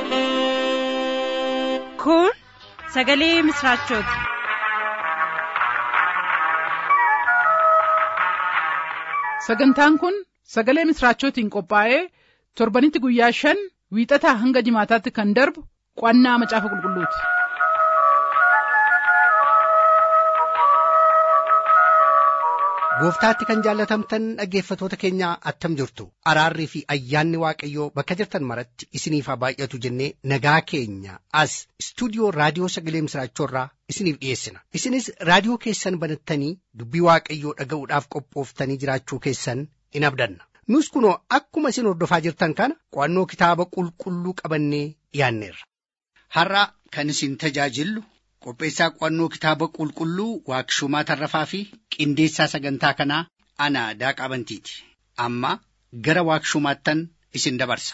Kun sagalee misraachooti. Sagantaan kun sagalee misraachootiin qophaa'ee torbanitti guyyaa shan wiixataa hanga jimaataatti kan darbu qo'annaa macaafa qulqulluuti. Gooftaatti kan jaallatamtan dhaggeeffatoota keenya attam jirtu araarrii fi ayyaanni waaqayyoo bakka jirtan maratti isiniif haa baay'atu jennee nagaa keenya as istuudiyoo raadiyoo sagalee misraachoorraa isiniif dhiyeessina isinis raadiyoo keessan banattanii dubbii waaqayyoo dhaga'uudhaaf qophooftanii jiraachuu keessan in abdanna nus kunoo akkuma isin hordofaa jirtan kana qo'annoo kitaaba qulqulluu qabannee dhiyaanneerra. Har'a kan isin tajaajillu qopheessaa qo'annoo kitaaba qulqulluu waaqshumaa tarrafaa fi qindeessaa sagantaa kanaa ana daaqaa bantiiti amma gara waaqshumaattan isin dabarsa.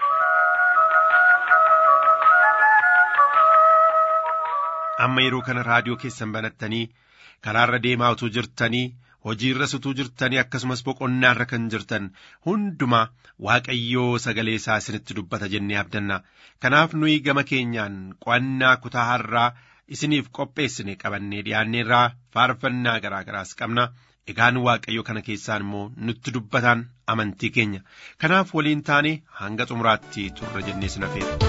amma yeroo kana raadiyoo keessan banattanii karaarra deemaa utuu jirtanii hojiirra utuu jirtanii akkasumas boqonnaarra kan jirtan hundumaa waaqayyoo sagalee isaa isinitti dubbata jennee abdanna kanaaf nuyi gama keenyaan qo'annaa kutaa har'aa isiniif qopheessine qabannee dhiyaanneerraa faarfannaa garaa garaas qabna egaan waaqayyo kana keessaan immoo nutti dubbataan amantii keenya kanaaf waliin taane hanga xumuraatti turra jennee sin affeerra.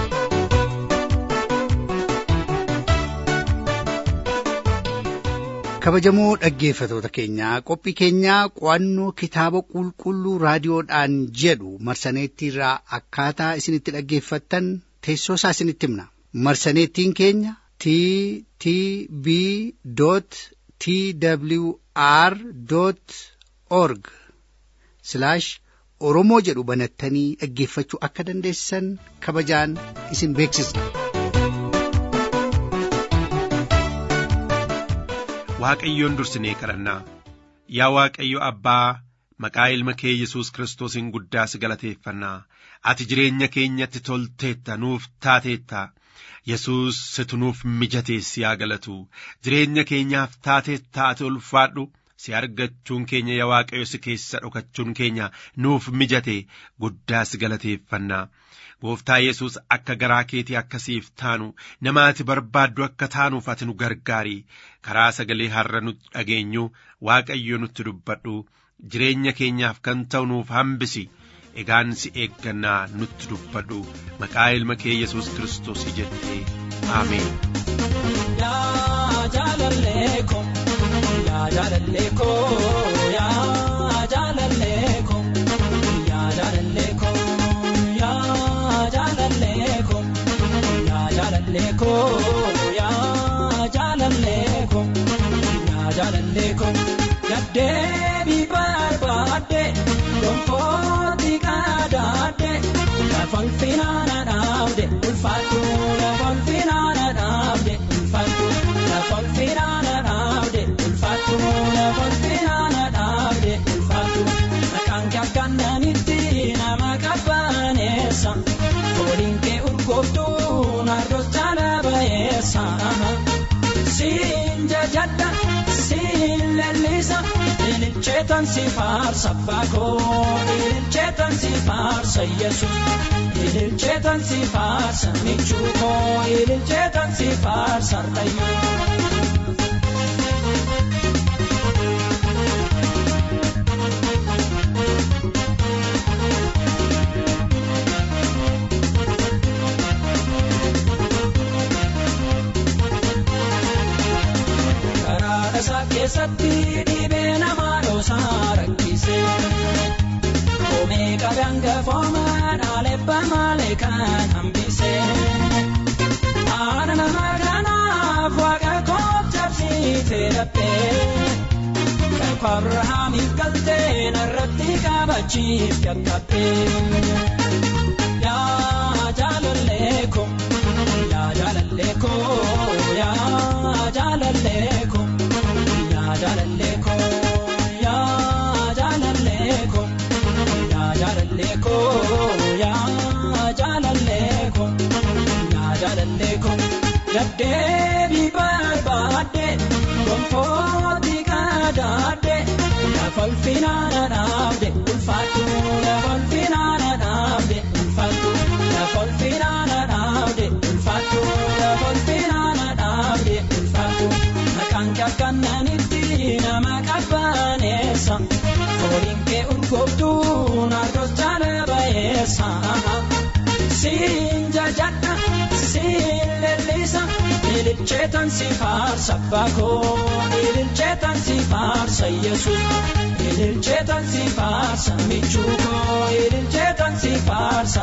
kabajamoo dhaggeeffatoota keenyaa qophii keenyaa qo'annoo kitaaba qulqulluu raadiyoodhaan jedhu marsaneettiirraa akkaataa isinitti dhaggeeffattan teessoo isaa isinitti himna marsaneettiin keenya t t b t w r org oromoo jedhu banattanii dhaggeeffachuu akka dandeessan kabajaan isin beeksisna. waaqayyoon dursinee kadhannaa yaa waaqayyo abbaa maqaa ilma kee yesus kiristoosiin guddaas galateeffannaa ati jireenya keenyatti tolteetta nuuf taateetta yesus situ nuuf mijateessi yaa galatu jireenya keenyaaf taateetta ati ulfaadhu si argachuun keenya yaa waaqayyo si keessa dhokachuun keenya nuuf mijate guddaas galateeffannaa gooftaa yesus akka garaa keetii akkasiif taanu nama ati barbaaddu akka taanuuf ati nu gargaari karaa sagalee har'a nu dhageenyu waaqayyo nutti dubbadhu jireenya keenyaaf kan ta'u nuuf hambisi egaan si eeggannaa nutti dubbadhu maqaa ilma kee yesus kiristoos jettee aameen. Yaa jaalallee koo yaa jaalallee koo yaa jaalallee koo yaa jaalallee koo yaa jaalallee koo yaa jaalallee koo yaa jaalallee koo gaddeebii barbaadde gonfooti qaadaadde lafal finaana dhaabde ulfaatu lafal finaana dhaabde ulfaatu lafal finaana dhaabde ulfaatu lafal finaana dhaabde ulfaatu maqaan kee akkananitti nama qabaaneessa fooliin kee urgooftuu narroos jaala bayeessa siin jajadda siin lallisa ililcheetan si faarsa baakoo ililcheetan si faarsa yesus ililcheetan si faarsa michuukoo ililcheetan si faarsa rayyoo. isaa keessatti dhibee namaa dhoosaa rakkise. Koomee qabaan gafoomaan aleebba malee kan hambise. Haala nama kanaaf waaqa koof cabsiitee dhabbee. Kakuu Abirahaamiif galtee narratti qabachiif gaggabee. Yaa jaalallee koo yaa jaalallee koo yaa jaalallee koo. jaalallee koo yaa jaalallee koo yaa jaalallee koo yaa jaalallee koo yaa jaalallee koo gaddeebii barbaadde gonfooti qaadaadde lafal finaana dhaabde ulfaatu lafal finaana dhaabde ulfaatu lafal finaana dhaabde. ililcheetan si faarsa abbaa koo ililcheetan si faarsa yesus ililcheetan si faarsa michuu koo ililcheetan si faarsa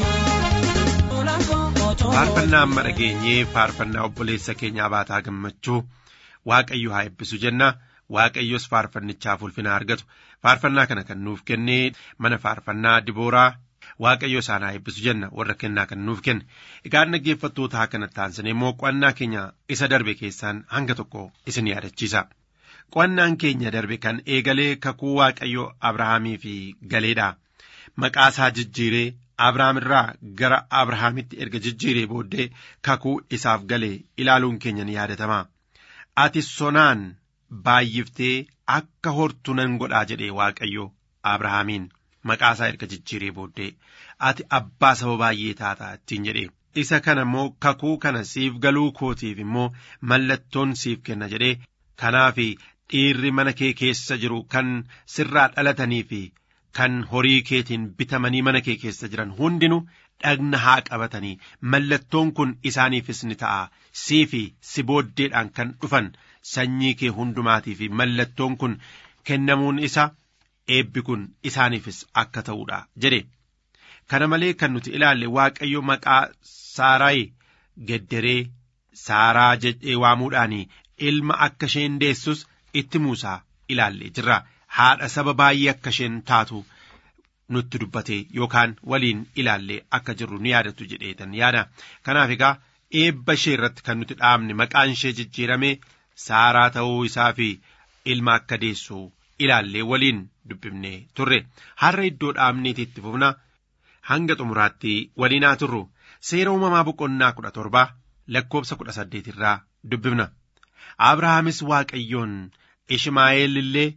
arqayyoo faarfannaa amma dhageenyee faarfannaa obboleessa keenyaa baataa gammachuu waaqayyo haa eebbisu jenna waaqayyos faarfannichaaf ulfina argatu faarfannaa kana kan nuuf kennee mana faarfannaa dibooraa waaqayyo isaan haa eebbisu jenna warra kennaa kan nuuf kenne egaa dhaggeeffattootaa kanatti aansine immoo qo'annaa keenya isa darbe keessaan hanga tokko isin yaadachiisa qo'annaan keenya darbe kan eegalee kakuu waaqayyo abrahaamii fi galeedha maqaa isaa jijjiiree abrahaam irraa gara abrahaamitti erga jijjiiree booddee kakuu isaaf galee ilaaluun keenya ni yaadatama ati sonaan baay'iftee akka hortu nan godhaa jedhee waaqayyo abrahaamiin maqaa isaa erga jijjiiree booddee ati abbaa saba baay'ee taataa ittiin jedhee isa kana immoo kakuu kana siif galuu kootiif immoo mallattoon siif kenna jedhee kanaaf dhiirri mana kee keessa jiru kan sirraa dhalatanii fi kan horii keetiin bitamanii mana kee keessa jiran hundinuu dhagna haa qabatanii mallattoon kun isaaniifis ni ta'a sii fi si booddeedhaan kan dhufan sanyii kee hundumaatii fi mallattoon kun kennamuun isa eebbi kun isaaniifis akka ta'uudha jedhe kana malee kan nuti ilaalle waaqayyo maqaa saaraayi gedderee saaraa jedhee waamuudhaan ilma akka isheen deessus itti muusaa ilaalle jirra haadha saba baay'ee akka isheen taatu nutti dubbate yookaan waliin ilaallee akka jirru ni yaadattu jedheetan yaada kanaaf egaa eebba ishee irratti kan nuti dhaabne maqaan ishee jijjiirame saaraa ta'uu isaa fi ilma akka deessu ilaallee waliin dubbifne turre har'a iddoo dhaabneeti itti fufna hanga xumuraatti waliin haa turru seera uumamaa boqonnaa kudha torba lakkoobsa kudha saddeet irraa dubbifna abrahaamis waaqayyoon ishmaa'eel illee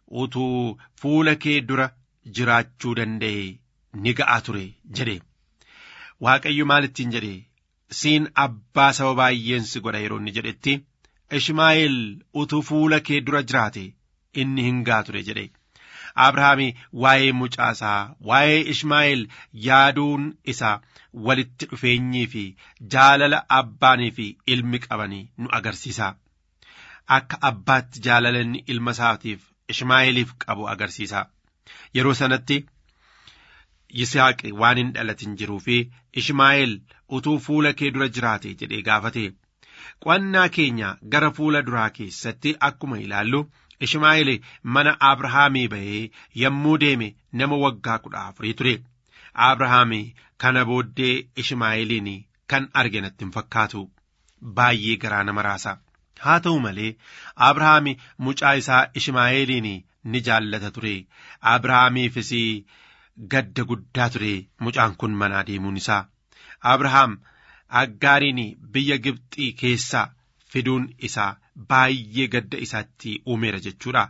utuu fuula kee dura jiraachuu danda'e ni ga'a ture jedhe waaqayyo maalittiin jedhe siin abbaa saba baay'een si godha yeroo inni jedhetti ishmaa'eel utuu fuula kee dura jiraate inni hin ga'a ture jedhe abrahaami waa'ee mucaasaa waa'ee ishmaa'eel yaaduun isaa walitti dhufeenyii fi jaalala abbaanii fi ilmi qabanii nu agarsiisa akka abbaatti jaalala inni ilma isaatiif ishmaa'eeliif qabu agarsiisa yeroo sanatti yisaaqi waan hin dhalatin jiruu fi ishmaa'eel utuu fuula kee dura jiraate jedhee gaafate qo'annaa keenya gara fuula duraa keessatti akkuma ilaallu ishmaa'eel mana abrahaamii bahee yommuu deeme nama waggaa kudha afurii ture abrahaamii kana booddee ishmaa'eeliin kan arge natti hin fakkaatu baay'ee garaa nama raasa haa ta'u malee abrahaami mucaa isaa ishmaa'eeliin ni jaallata ture abrahaamiifis gadda guddaa ture mucaan kun manaa deemuun isaa abrahaam aggaariin biyya gibxii keessaa fiduun isaa baay'ee gadda isaatti uumeera jechuudha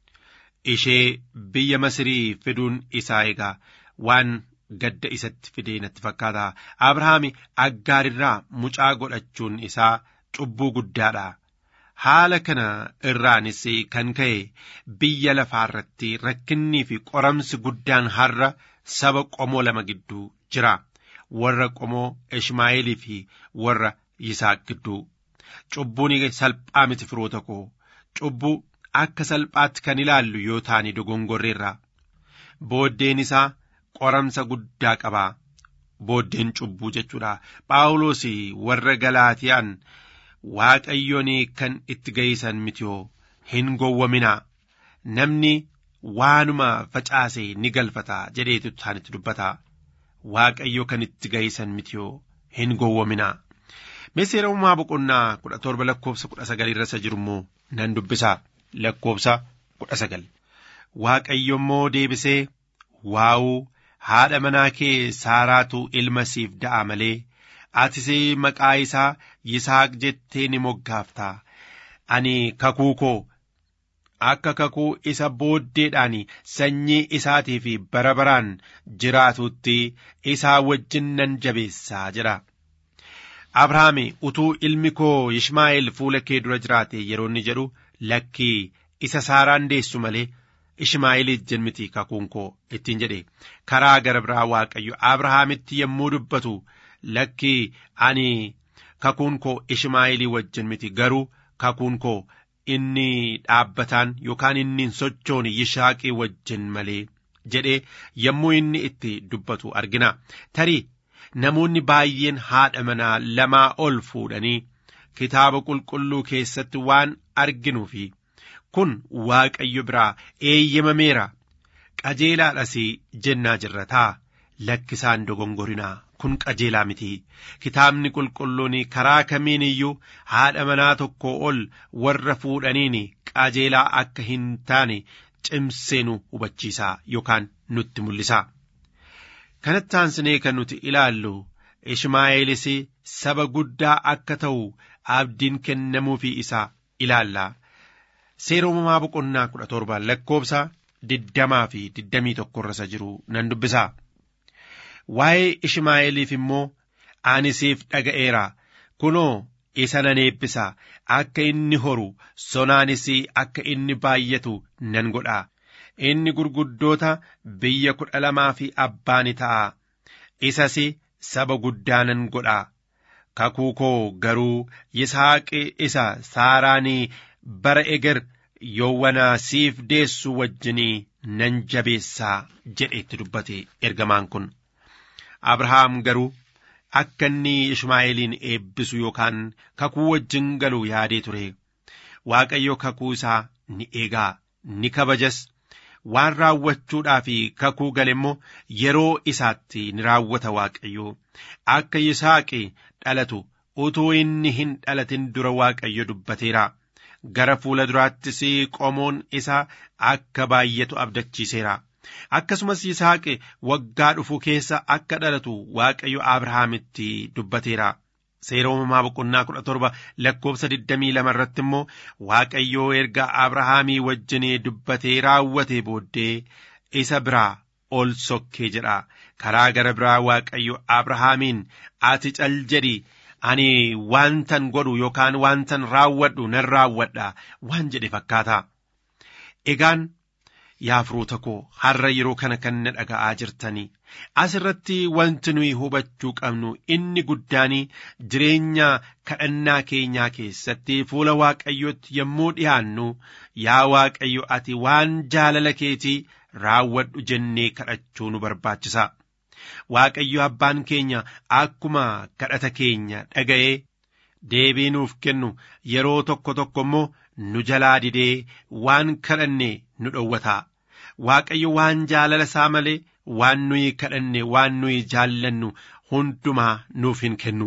ishee biyya masirii fiduun isaa egaa waan gadda isatti fidee natti fakkaata abrahaami aggaarirraa mucaa godhachuun isaa cubbuu guddaadha haala kana irraanis kan ka'e biyya lafaa irratti rakkinnii fi qoramsi guddaan har'a saba qomoo lama gidduu jira warra qomoo ishmaa'eelii fi warra yisaaq gidduu cubbuun salphaa miti firoota koo cubbuu akka salphaatti kan ilaallu yoo taane dogongorreerra booddeen isaa qoramsa guddaa qabaa booddeen cubbuu jechuudha phaawulos warra galaatiyaan waaqayyoon kan itti ga'isan mitiyoo hin gowwaminaa namni waanuma facaase ni galfata jedheetu isaanitti dubbata waaqayyo kan itti ga'isan mitiyoo hin gowwaminaa seera uumamaa boqonnaa kudha torba lakkoofsa kudha sagal irra isa jiru immoo nan dubbisa lakkoofsa kudha sagal waaqayyo immoo deebisee waa'uu haadha manaa kee saaraatu ilma siif da'a malee atis maqaa isaa yisaaq jettee ni moggaaftaa ani kakuu koo akka kakuu isa booddeedhaan sanyii isaatii fi bara baraan jiraatutti isaa wajjin nan jabeessaa jedha. Abrahaam utuu ilmi koo Ishmaa'eel fuula kee dura jiraate yeroo inni jedhu lakkii isa saaraan deessu malee Ishmaa'eeliif jenniti kakuun koo ittiin jedhe karaa gara biraa Waaqayyo Abrahaamitti yommuu dubbatu lakkii ani kakuun koo ishmaa'eelii wajjin miti garuu kakuun koo inni dhaabbataan yookaan inni hin sochoone yishaaqii wajjin malee jedhee yommuu inni itti dubbatu argina tarii namoonni baay'een haadha manaa lamaa ol fuudhanii kitaaba qulqulluu keessatti waan arginuu fi kun waaqayyo biraa eeyyamameera qajeelaadhas jennaa jirra taa lakkisaan dogongorinaa kun qajeelaa miti kitaabni qulqulluun karaa kamiin iyyuu haadha manaa tokko ol warra fuudhaniin qajeelaa akka hin taane cimsee nu hubachiisa yookaan nutti mul'isa kanatti aansinee kan nuti ilaallu ishmaa'eelis saba guddaa akka ta'u abdiin kennamuufii isaa ilaalla seera uumamaa boqonnaa kudha torba lakkoobsa digdamaa fi digdamii tokko irra jiru nan dubbisa waa'ee ishmaa'eeliif immoo ani siif dhaga'eera kunoo isa nan eebbisa akka inni horu sonaanis akka inni baay'atu nan godha inni gurguddoota biyya kudha lamaa fi abbaa ni ta'a isas saba guddaa nan godha kakuu koo garuu yisaaqi isa saaraanii bara eger yoowwana siif deessu wajjinii nan jabeessaa jedhe itti dubbate ergamaan kun abrahaam garuu akka inni ishmaa'eeliin eebbisu yookaan kakuu wajjin galu yaadee ture waaqayyo kakuu isaa ni eegaa ni kabajas waan raawwachuudhaa fi kakuu gale immoo yeroo isaatti ni raawwata waaqayyo akka yisaaqi dhalatu utuu inni hin dhalatin dura waaqayyo dubbateera gara fuula duraattis qomoon isaa akka baay'atu abdachiiseera akkasumas yisaaqi waggaa dhufu keessa akka dhalatu waaqayyo abrahaamitti dubbateera seera uumamaa boqonnaa kudha torba lakkoobsa digdamii lama irratti immoo waaqayyoo erga abrahaamii wajjin dubbatee raawwate booddee isa biraa ol sokkee jedha karaa gara biraa waaqayyo abrahaamiin ati cal jedhi ani waantan godhu yookaan waantan raawwadhu nan raawwadha waan jedhe fakkaata egaan yaa firoota koo har'a yeroo kana kan na dhaga'aa jirtanii asirratti wanti nuyi hubachuu qabnu inni guddaanii jireenya kadhannaa keenyaa keessatti fuula waaqayyootti yommuu dhi'aannu yaa waaqayyo ati waan jaalala keetii raawwadhu jennee kadhachuu nu barbaachisa waaqayyo abbaan keenya akkuma kadhata keenya dhaga'ee deebii nuuf kennu yeroo tokko tokko immoo nu jalaa didee waan kadhanne nu dhowwata waaqayyo waan jaalala isaa malee waan nuyi kadhanne waan nuyi jaallannu hundumaa nuuf hin kennu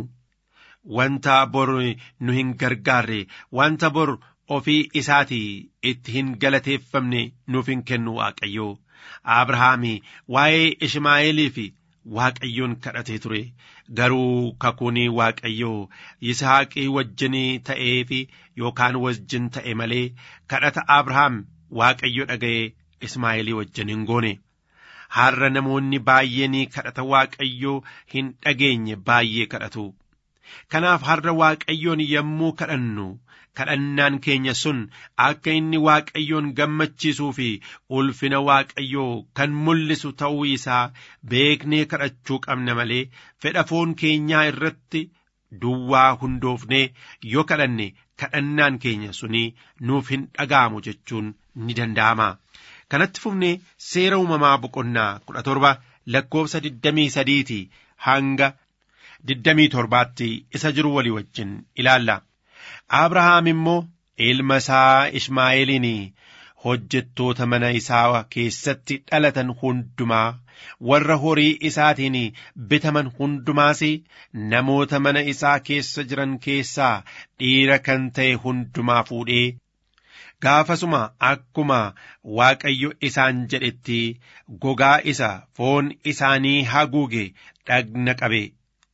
wanta bor nu hin gargaarre wanta bor ofii isaatii itti hin galateeffamne nuuf hin kennu waaqayyo abrahaami waa'ee ishmaa'eelii fi waaqayyoon kadhatee ture garuu kakuun waaqayyoo yisaaqii wajjin ta'ee fi yookaan wajjin ta'e malee kadhata abrahaam waaqayyo dhaga'ee ismaa'eelii wajjin hin goone har'a namoonni baay'een kadhata waaqayyoo hin dhageenye baay'ee kadhatu kanaaf har'a waaqayyoon yommuu kadhannu kadhannaan keenya sun akka inni waaqayyoon gammachiisuu fi ulfina waaqayyoo kan mul'isu ta'uu isaa beeknee kadhachuu qabna malee fedha foon keenyaa irratti duwwaa hundoofnee yoo kadhanne kadhannaan keenya suni nuuf hin dhaga'amu jechuun ni danda'ama. kanatti fufnee seera uumamaa boqonnaa kudha torba lakkoofsa digdamii sadiiti hanga digdamii torbaatti isa jiru walii wajjin ilaalla. Abrahaam immoo ilma isaa Ishmaa'eeliin hojjettoota mana isaa keessatti dhalatan hundumaa warra horii isaatiin bitaman hundumaas namoota mana isaa keessa jiran keessaa dhiira kan ta'e hundumaa fuudhee gaafasuma akkuma Waaqayyo isaan jedhetti gogaa isa foon isaanii haguuge dhagna qabe.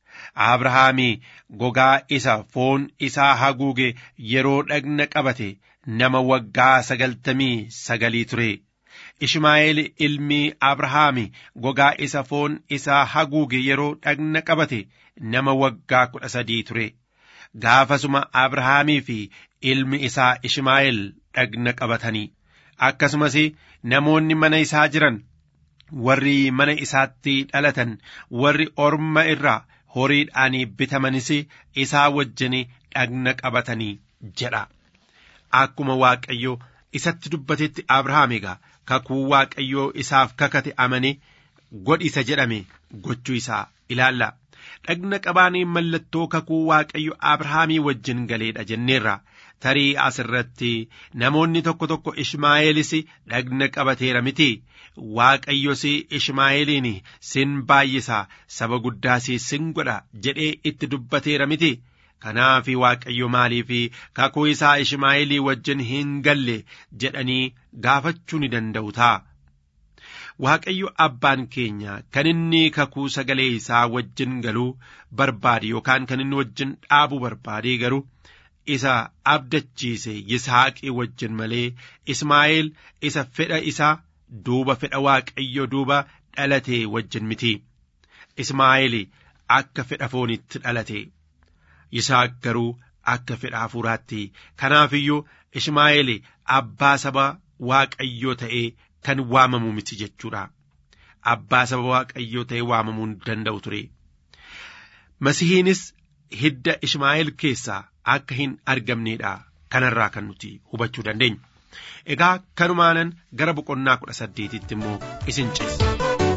Abrahaami gogaa isa foon isaa haguuge yeroo dhagna qabate nama waggaa sagaltamii sagalii ture. Ishmaa'eel ilmi Abrahaami gogaa isa foon isaa haguuge yeroo dhagna qabate nama waggaa kudha sadii ture. Gaafasuma Abrahaamii fi ilmi isaa Ishmaa'eel dhagna qabatanii akkasumas namoonni mana isaa jiran warri mana isaatti dhalatan warri orma irraa horiidhaan bitamanis isaa wajjin dhagna qabatanii jedha akkuma waaqayyo isatti dubbatetti abrahaam egaa kakuu waaqayyoo isaaf kakate amane godhisa jedhame gochuu isaa ilaalla dhagna qabaanii mallattoo kakuu waaqayyo abrahaamii wajjin galeedha jenneerra tarii asirratti namoonni tokko tokko ishmaa'eelis dhagna qabateera miti waaqayyos ishmaa'eeliin sin baay'isa saba guddaas sin godha jedhee itti dubbateera miti kanaaf waaqayyo maaliif kakuu isaa ishmaa'eelii wajjin hin galle jedhanii gaafachuu ni danda'u ta'a. Waaqayyo abbaan keenya kan inni kakuu sagalee isaa wajjin galuu barbaade yookaan kan inni wajjin dhaabuu barbaade garuu isa abdachiise Yisaaqii wajjin malee Ismaa'eel isa fedha isaa duuba fedha Waaqayyo duuba dhalate wajjin miti. Ismaa'eel akka fedha foonitti dhalate. Yisaaq garuu akka fedha hafuuraatti. Kanaafiyyuu Ismaa'eel abbaa saba Waaqayyoo ta'ee kan waamamu miti jechuudha. Abbaa saba Waaqayyoo ta'ee waamamuu hin danda'u ture. Masihiinis hidda Ishmaa'eel keessaa akka hin argamneedha kanarraa kan nuti hubachuu dandeenya. Egaa kanumaanan gara boqonnaa kudha saddeetitti immoo isin ceessa.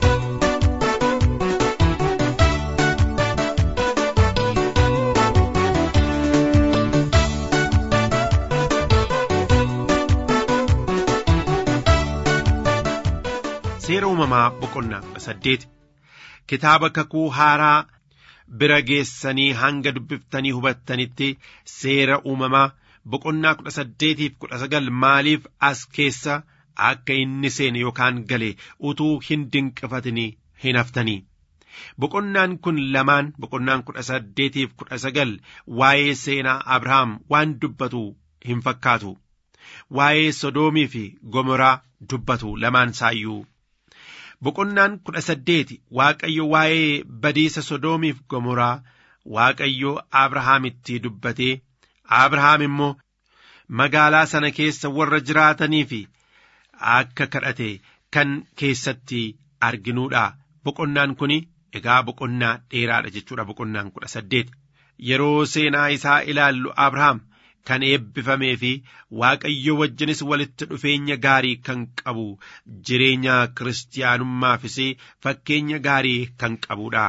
Seera uumamaa boqonnaa kudha saddeeti kitaaba kakuu haaraa bira geessanii hanga dubbiftanii hubattanitti seera uumamaa boqonnaa kudha saddeetiif kudha sagal maaliif as keessa akka inni seene yookaan gale utuu hin dinqifatini hin haftanii. Boqonnaan kun lamaan boqonnaan kudha saddeetiif kudha sagal waa'ee seenaa Abrahaam waan dubbatu hin fakkaatu. Waa'ee Sodoomii fi Gomoraa dubbatu lamaan saayyuu. Boqonnaan kudha saddeeti Waaqayyo waa'ee badiisa Sodoomiif Gomoraa Waaqayyo Abrahaamitti dubbatee Abrahaam immoo magaalaa sana keessa warra jiraatanii fi akka kadhate kan keessatti arginuudha. Boqonnaan kun egaa boqonnaa dheeraadha jechuudha boqonnaan kudha saddeet. Yeroo seenaa isaa ilaallu Abrahaam kan eebbifamee fi Waaqayyo wajjinis walitti dhufeenya gaarii kan qabu jireenya kiristaanummaafis fakkeenya gaarii kan qabudha.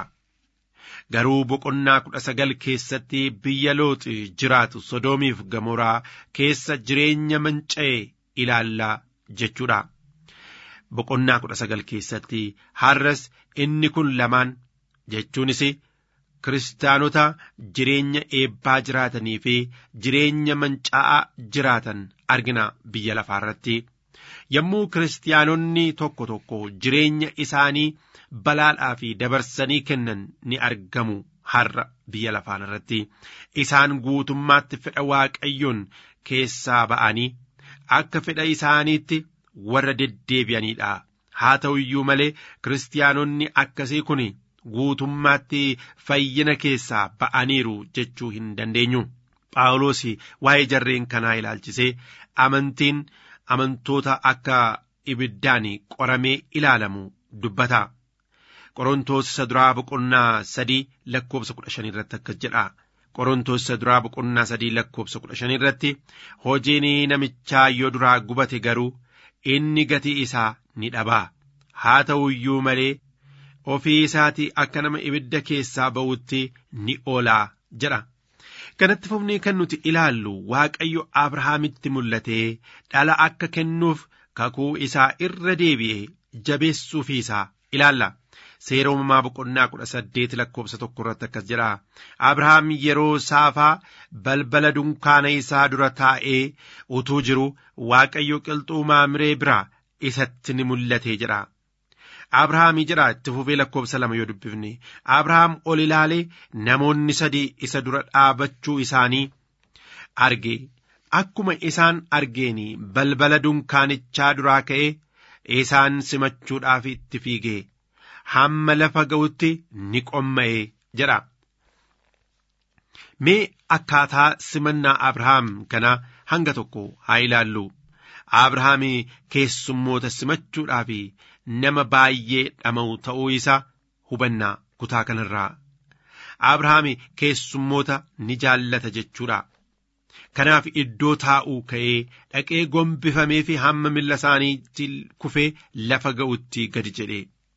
Garuu boqonnaa kudha sagal keessatti biyya looxi jiraatu sodoomiif gamoraa keessa jireenya manca'e ilaallaa jechuudha. Boqonnaa kudha sagal keessatti har'as inni kun lamaan jechuunis kiristaanota jireenya eebbaa jiraatanii fi jireenya mancaa'aa jiraatan argina biyya lafaa irratti. Yommuu kiristaanonni tokko tokko jireenya isaanii balaadhaa fi dabarsanii kennan ni argamu har'a biyya lafaa irratti. Isaan guutummaatti fedha waaqayyoon keessaa ba'anii akka fedha isaaniitti warra deddeebi'aniidha. Haa ta'u iyyuu malee kiristaanonni akkasii kun guutummaatti fayyina keessaa ba'aniiru jechuu hin dandeenyu. Phaawulos waa'ee jarreen kanaa ilaalchisee amantiin amantoota akka ibiddaan qoramee ilaalamu dubbata. Qorontoos isa duraa boqonnaa sadii lakkoobsa kudha shanii irratti akkas jedha. Qorontoos isa duraa boqonnaa sadii lakkoobsa kudha shanii irratti hojiin namichaa yoo duraa gubate garuu inni gatii isaa ni dhabaa. Haa ta'u iyyuu malee ofii isaatii akka nama ibidda keessaa ba'utti ni oolaa jedha. Kanatti fufnee kan nuti ilaallu Waaqayyo Abrahaamitti mul'atee dhala akka kennuuf kakuu isaa irra deebi'ee jabeessuufii isaa ilaalla. Seera uumamaa boqonnaa kudha saddeet lakkoobsa tokko irratti akkas jedha. Abrahaam yeroo saafaa balbala dunkaana isaa dura taa'ee utuu jiru Waaqayyo qilxuu maamiree biraa isatti ni mul'ate jedha. Abrahaamii jedha itti fufee lakkoobsa lama yoo dubbifne Abrahaam ol ilaalee namoonni sadii isa dura dhaabachuu isaanii arge akkuma isaan argeeni balbala dunkaanichaa duraa ka'ee isaan simachuudhaaf itti fiige hamma lafa ga'utti ni qomma'e jedha. Mee akkaataa simannaa Abrahaam kana hanga tokko haa ilaallu. Abrahaam keessummoota simachuudhaaf nama baay'ee dhama'u ta'uu isaa hubannaa kutaa kanarraa. abrahaam keessummoota ni jaallata jechuudha. Kanaaf iddoo taa'uu ka'ee dhaqee gombifamee fi hamma milla isaaniitti kufee lafa ga'utti gadi jedhe.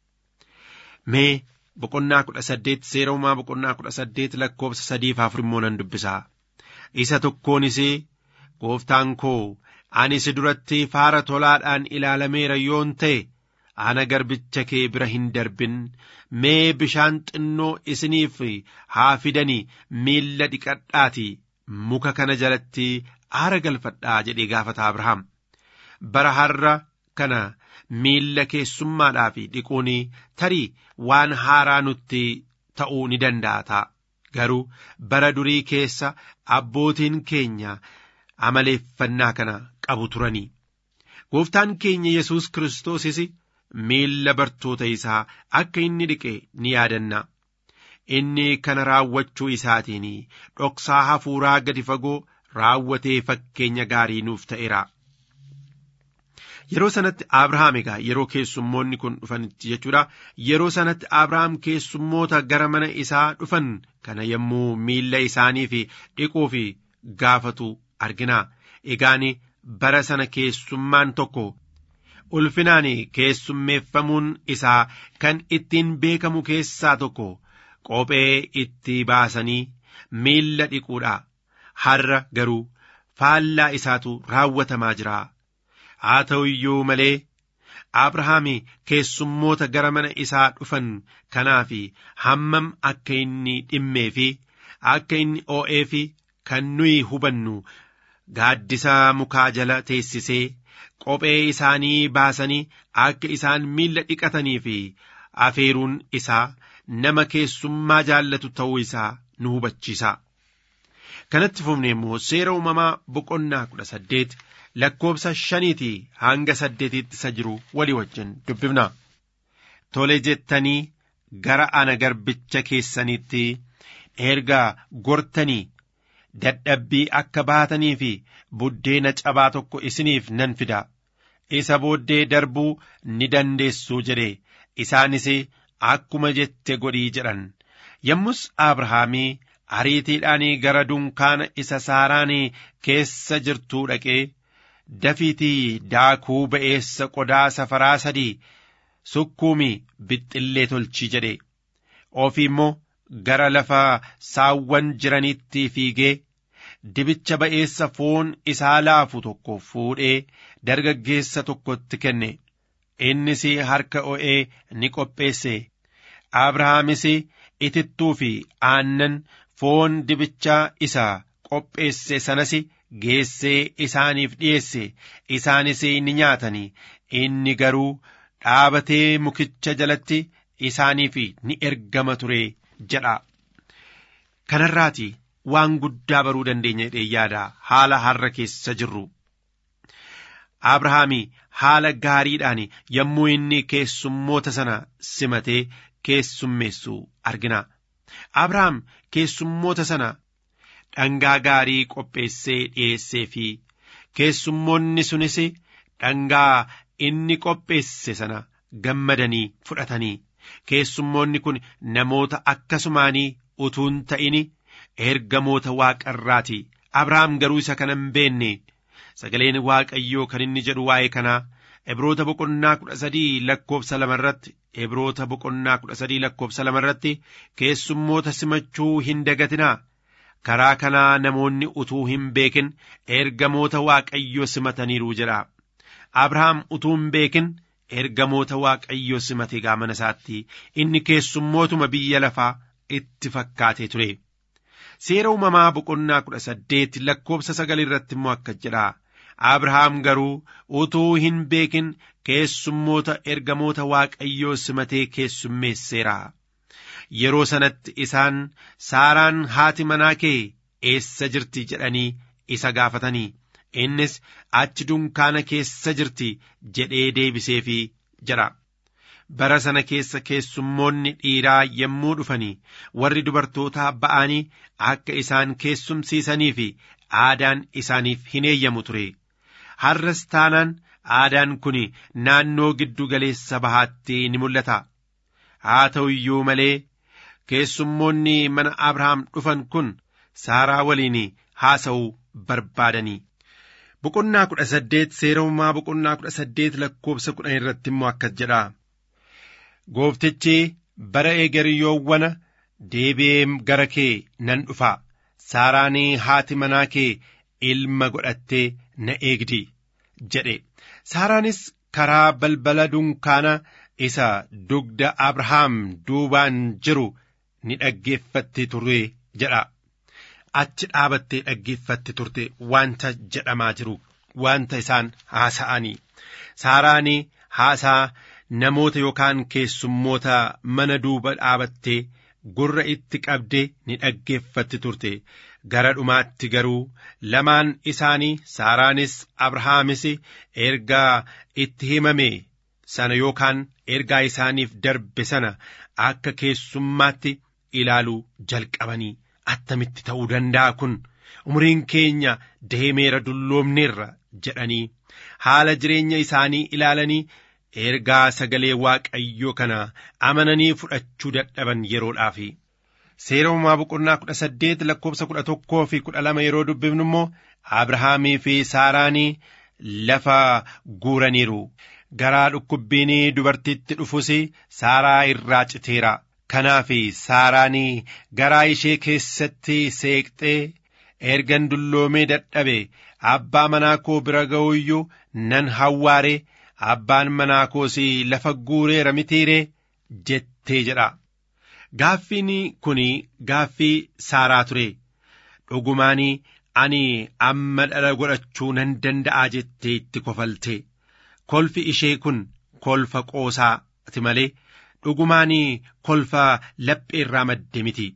Mee boqonnaa kudha saddeet seera uumaa boqonnaa kudha saddeet lakkoofsa sadiif afur immoo nan dubbisaa. Isa tokkoonis gooftaan koo ani si duratti faara tolaadhaan ilaalameera yoon ta'e ana garbicha kee bira hin darbin mee bishaan xinnoo isiniif haa fidanii miilla dhiqadhaati muka kana jalatti aara galfadhaa jedhee gaafata Abrahaam. Bara har'a kana miilla keessummaadhaa fi dhiquun tarii waan haaraa nutti ta'uu ni danda'a ta'a. Garuu bara durii keessa abbootiin keenya amaleeffannaa kana qabu turanii. Gooftaan keenya Yesuus Kiristoosis miilla bartoota isaa akka inni dhiqe ni yaadanna. Inni kana raawwachuu isaatiin dhoksaa hafuuraa gadi fagoo raawwatee fakkeenya gaarii nuuf ta'eera. Yeroo sanatti Abrahaam egaa yeroo keessummoonni kun dhufanitti jechuudha. Yeroo sanatti Abrahaam keessummoota gara mana isaa dhufan kana yommuu miilla isaanii fi dhiquu fi gaafatu argina. Egaan bara sana keessummaan tokko ulfinaan keessummeeffamuun isaa kan ittiin beekamu keessaa tokko qophee itti baasanii miilla dhiquudha. Har'a garuu faallaa isaatu raawwatamaa jira. Haa ta'u iyyuu malee Abrahaam keessummoota gara mana isaa dhufan kanaaf hammam akka inni dhimmee fi akka inni oo'ee fi kan nuyi hubannu gaaddisa mukaa jala teessisee qophee isaanii baasanii akka isaan miilla dhiqatanii fi afeeruun isaa nama keessummaa jaallatu ta'uu isaa nu hubachiisa. Kanatti fufne immoo seera uumamaa boqonnaa kudha saddeet lakkoobsa shaniitii hanga saddeetiitti isa jiru walii wajjin dubbifna. Tole jettanii gara ana garbicha keessanitti erga gortanii dadhabbii akka baatanii fi buddeena cabaa tokko isiniif nan fida. Isa booddee darbuu ni dandeessuu jedhe isaanis akkuma jette godhii jedhan. Yommus Abrahaamii ariitiidhaan gara dunkaana isa saaraan keessa jirtuu dhaqee dafiitii daakuu ba'eessa qodaa safaraa sadii sukkuumi bixxillee tolchi jedhe ofii immoo gara lafa saawwan jiranitti fiigee dibicha ba'eessa foon isaa laafu tokko fuudhee dargaggeessa tokkotti kenne innis harka o'ee ni qopheesse abrahaamis itittuu fi aannan foon dibichaa isa qopheesse sanas geessee isaaniif dhiyeesse isaanis ni nyaatanii inni garuu dhaabatee mukicha jalatti isaaniif ni ergama ture jedha. Kanarraati waan guddaa baruu dandeenya jedhee yaada haala har'a keessa jirru. Abrahaami haala gaariidhaan yommuu inni keessummoota sana simatee keessummeessu argina. Abrahaam keessummoota sana dhangaa gaarii qopheessee dhiyeessee fi keessummoonni sunis dhangaa inni qopheesse sana gammadanii fudhatanii keessummoonni kun namoota akkasumaanii utuun ta'ini ergamoota waaqarraati abrahaam garuu isa kana hin beenne sagaleen waaqayyoo kan inni jedhu waa'ee kanaa Ibroota boqonnaa kudha sadii lakkoofsa lamarratti Ibroota boqonnaa kudha sadii lakkoofsa lamarratti keessummoota simachuu hin dagatinaa karaa kanaa namoonni utuu hin beekin ergamoota waaqayyoo simataniiru jedha. Abrahaam utuu hin beekin ergamoota waaqayyoo simate gaamana isaatti inni keessummootuma biyya lafaa itti fakkaatee ture. Seera uumamaa boqonnaa kudha saddeet lakkoofsa sagal irratti immoo akka jedha. Abrahaam garuu utuu hin beekin keessummoota ergamoota waaqayyoo simatee keessummeesseera. Yeroo sanatti isaan saaraan haati manaa kee eessa jirti jedhanii isa gaafatanii innis achi dunkaana keessa jirti jedhee deebiseefi jedha. Bara sana keessa keessummoonni dhiiraa yommuu dhufanii warri dubartootaa ba'anii akka isaan keessumsiisanii fi aadaan isaaniif hin eeyyamu ture. Har'as taanaan aadaan kun naannoo giddu galeessa bahaatti ni mul'ata. Haa ta'u iyyuu malee keessummoonni mana abrahaam dhufan kun saaraa waliin haasa'uu barbaadanii boqonnaa kudha saddeet seerummaa boqonnaa kudha saddeet lakkoofsa kudhan irratti immoo akkas jedha gooftichi bara egeriyyoowwana deebi'ee gara kee nan dhufa saaraan haati manaa kee ilma godhattee na eegdi jedhe saaraanis karaa balbala dunkaana isa dugda abrahaam duubaan jiru ni dhaggeeffatti ture jedha achi dhaabattee dhaggeeffatti turte wanta jedhamaa jiru wanta isaan haasa'anii saaraanii haasaa namoota yookaan keessummoota mana duuba dhaabattee gurra itti qabdee ni dhaggeeffatti turte gara dhumaatti garuu lamaan isaanii saaraanis abrahaamis ergaa itti himame sana yookaan ergaa isaaniif darbe sana akka keessummaatti ilaaluu jalqabanii attamitti ta'uu danda'a kun umriin keenya deemeera dulloomneerra jedhanii haala jireenya isaanii ilaalanii ergaa sagalee waaqayyoo kana amananii fudhachuu dadhaban yeroodhaaf seera uumaa boqonnaa kudha saddeet lakkoofsa kudha tokkoo fi kudha lama yeroo dubbifnu immoo abrahaamii fi saaraanii lafa guuraniiru garaa dhukkubbiin dubartiitti dhufus saaraa irraa citeera kanaaf saaraanii garaa ishee keessatti seeqxee ergan dulloomee dadhabe abbaa manaa koo bira ga'uyyuu nan hawwaare abbaan manaa koos lafa guureera mitiiree jettee jedha gaaffiin kun gaaffii saaraa ture dhugumaan ani amma dhala godhachuu nan danda'a jettee itti kofalte kolfi ishee kun kolfa qoosaati malee dhugumaan kolfa laphee irraa madde miti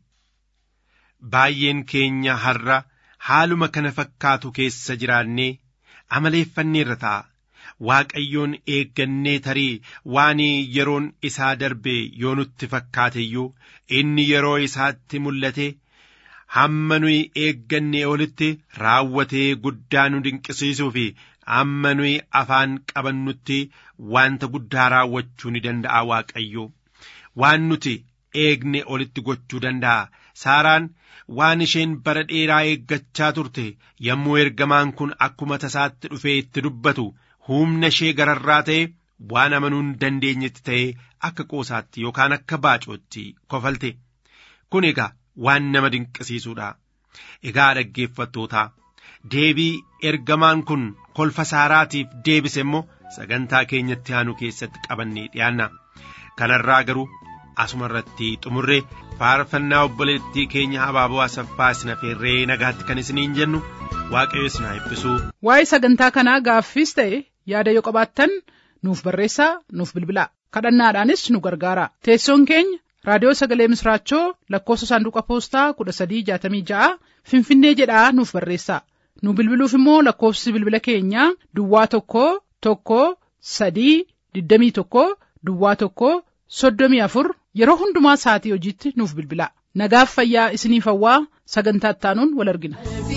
baay'een keenya har'a haaluma kana fakkaatu keessa jiraannee amaleeffanneerra ta'a waaqayyoon eeggannee tarii waan yeroon isaa darbe yoo nutti fakkaate iyyuu inni yeroo isaatti mul'ate hamma nuyi eeggannee olitti raawwatee guddaa nu dinqisiisuu fi amma nuyi afaan qabannutti wanta guddaa raawwachuu ni danda'a waaqayyo waan nuti eegne olitti gochuu danda'a saaraan waan isheen bara dheeraa eeggachaa turte yommuu ergamaan kun akkuma tasaatti dhufee itti dubbatu humna ishee gararraa ta'e waan amanuu hin dandeenyetti ta'e akka qoosaatti yookaan akka baacootti kofalte kun egaa waan nama dinqisiisuudha egaa dhaggeeffattootaa deebii ergamaan kun kolfa saaraatiif deebise immoo sagantaa keenyatti aanu keessatti qabannee dhiyaanna kanarraa garuu asuma irratti xumurree faarfannaa obboleettii keenya abaaboo asaffaa isin affeerree nagaatti kan isiniin jennu waaqayyo isin haa eebbisu. waa'ee sagantaa kanaa gaaffiis ta'e yaada yoo qabaattan nuuf barreessaa nuuf bilbilaa kadhannaadhaanis nu gargaara teessoon keenya raadiyoo sagalee misraachoo lakkoofsa saanduqa poostaa kudha sadii jaatamii ja'a finfinnee jedhaa nuuf barreessaa nu bilbiluuf immoo lakkoofsi bilbila keenyaa duwwaa tokko tokko sadii digdamii tokko duwwaa tokko soddomii afur yeroo hundumaa sa'atii hojiitti nuuf bilbilaa nagaaf fayyaa isiniif hawwaa sagantaa ittaanuun wal argina.